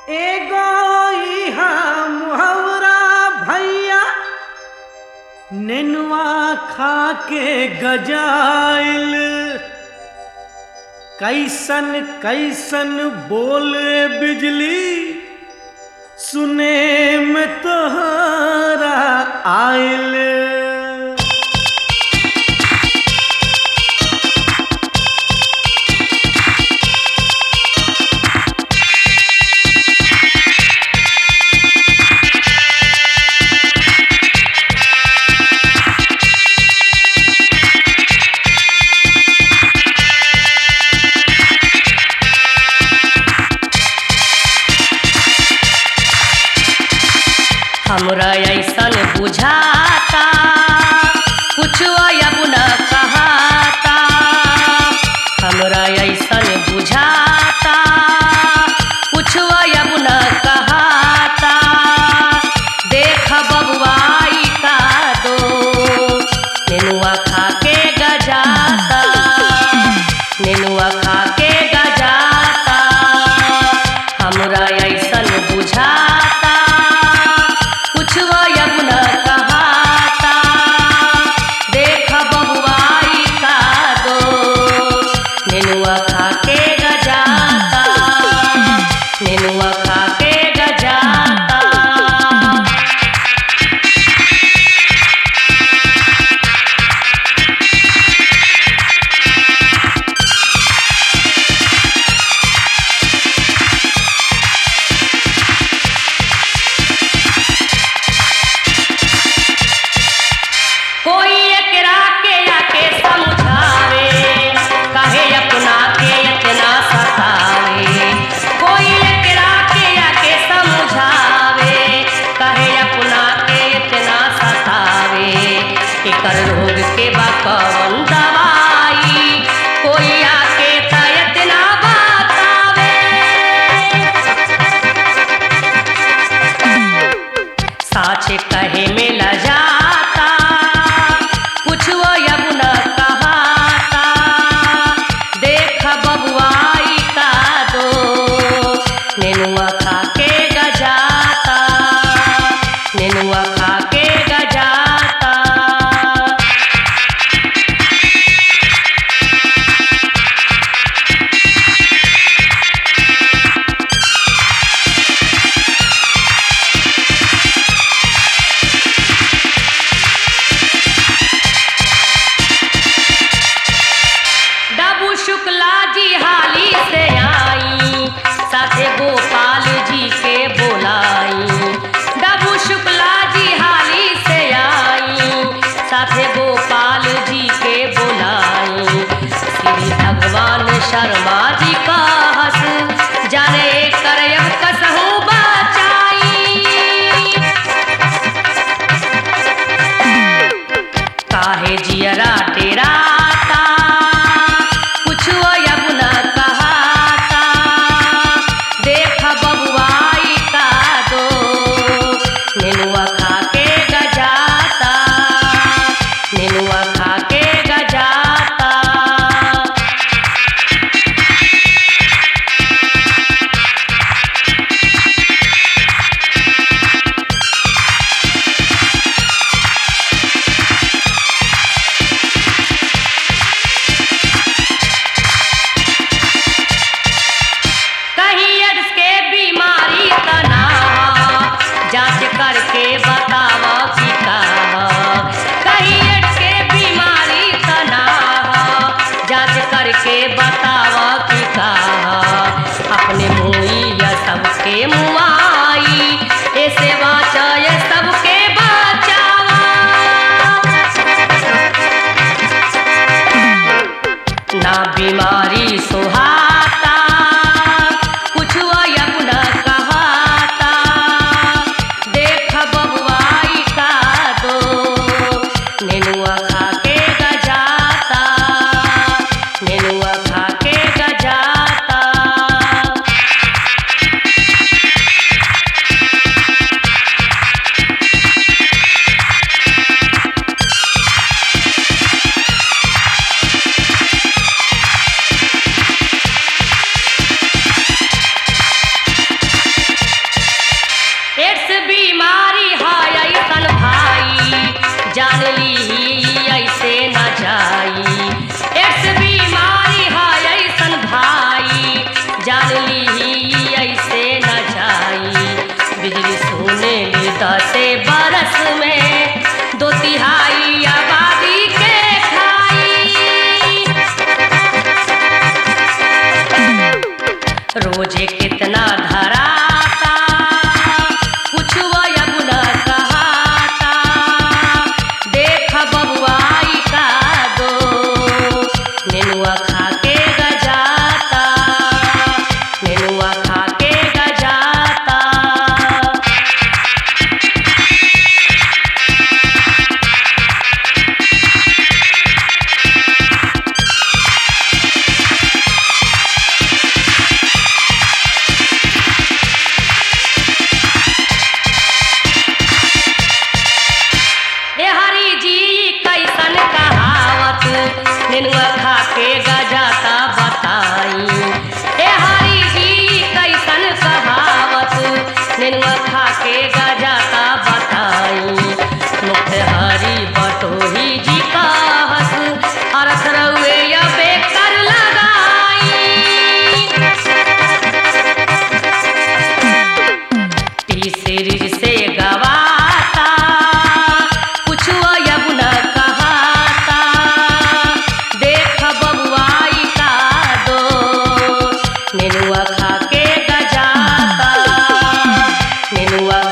एगो इहा मुहवरा भैया नेनुआ खा के गजाइल कैसन कैसन बोले बिजली सुने में तोहरा आइल हमरा ऐसन बुझाता कुछ अब न कहाता हमरा ऐसन बुझाता कुछ अब न कहाता देख बबुआई का दो नेनुआ खा के गजाता नेनुआ खा के गजाता हमरा ऐसन बुझाता कुछ अब न कहाता देख बबुआई का दो नेनुआ खा के गजाता नेनुआ खा के गजाता कोई एकरा के आके समझावे कहे अपना के इतना सतावे कोई एकरा के आके समझावे कहे अपना के इतना सतावे एकर रोग के बा कौन दवाई कोई आके त इतना बतावे साच कहे में ल जाता कुछ अब न कहाता देख बबुआई का दो नेनुआ खा के गजाता नेनुआ खा के गजाता डबू शुक्ला जी हाली से आई साथे गोपाल जी रोजे कितना धराता कुछ अब न कहाता देख बबुआई का दो नेनुआ खा के गजाता नेनुआ खा के गजाता ए हरी जी कैसन कहावत नेनुआ खा के गजाता बताई ए हरी जी कैसन कहावत नेनुआ खा के गजाता बताई मुख हरी बटोही जी का हस अरथ रउए अबे कर लगाई टी सीरीज से गवाता कुछ अब न कहाता देख बबुआई का दो नेनुआ खा के गजाता नेनुआ